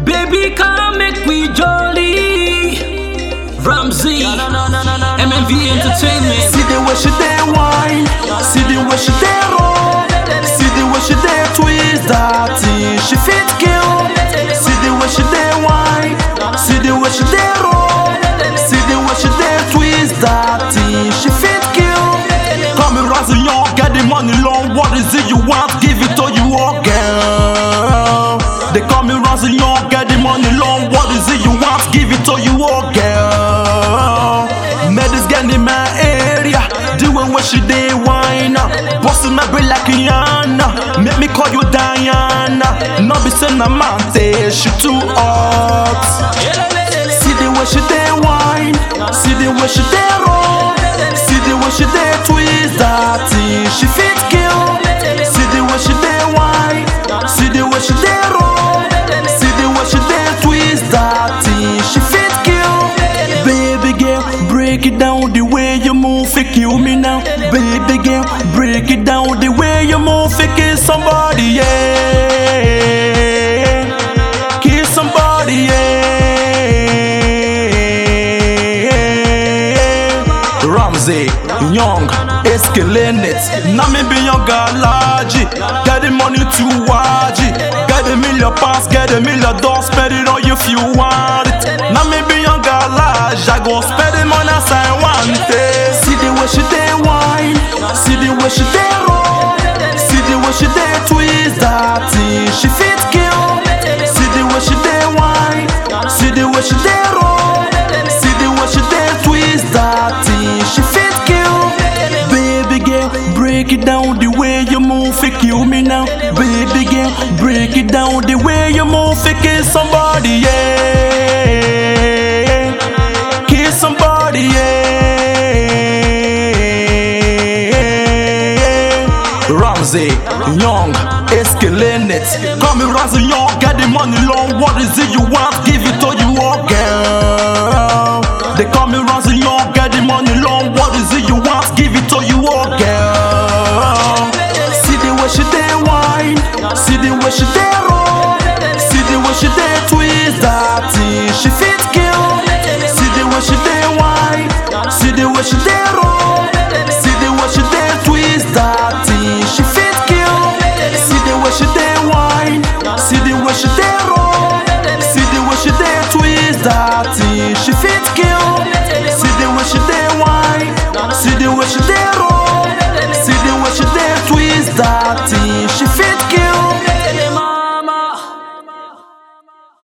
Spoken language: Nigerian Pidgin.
Baby, come make we jolly. Ramsey, MMV Entertainment. See the way she dey wine, see the way she dey roll, see the way she dey twist that thing. She fit kill. See the way she dey wine, see the way she dey roll, see the way she dey twist that thing. She fit kill. Come and rise young, get the money long. What is it you want? Give it to you all, girl. They call me rise young, get the money long. What is it you want? Give it to you all, girl. Met this girl in my area, doing what she did, wine. Busting my brain like Rihanna. Make me call you Diana. Not be saying I'm she too hot. See the way she dey wine, see the way she dey roll, see the way she dey twist that thing. She fit kill. See the way she dey wine, see the way she dey roll, see the way she dey twist that thing. She fit kill. Baby girl, break it down the way you move, it kill me now. Baby girl, break it down the way you move, it kill somebody, yeah. Kill somebody, yeah. Ramsey, Young, is killing it. Now me be your galaji. Get the money to waji. Get a million pounds, get a million dollars, spend it on you if you want it. Now me be your garage, I go spend the money as I want it. See the way she dey wine, see the way she dey roll, see the way she dey twist that thing. She fit kill. See the way she dey wine, see the way she dey roll, see the way she dey twist that thing. She fit kill. Baby girl, break it down the way you move, it kill me now. Baby girl, break it down the way you move, it kill somebody, yeah. Kill somebody, yeah. Ramsey, Young, is killing it. Come and Ramsey Young, get the money long. What is it you want? Give it to you all, girl.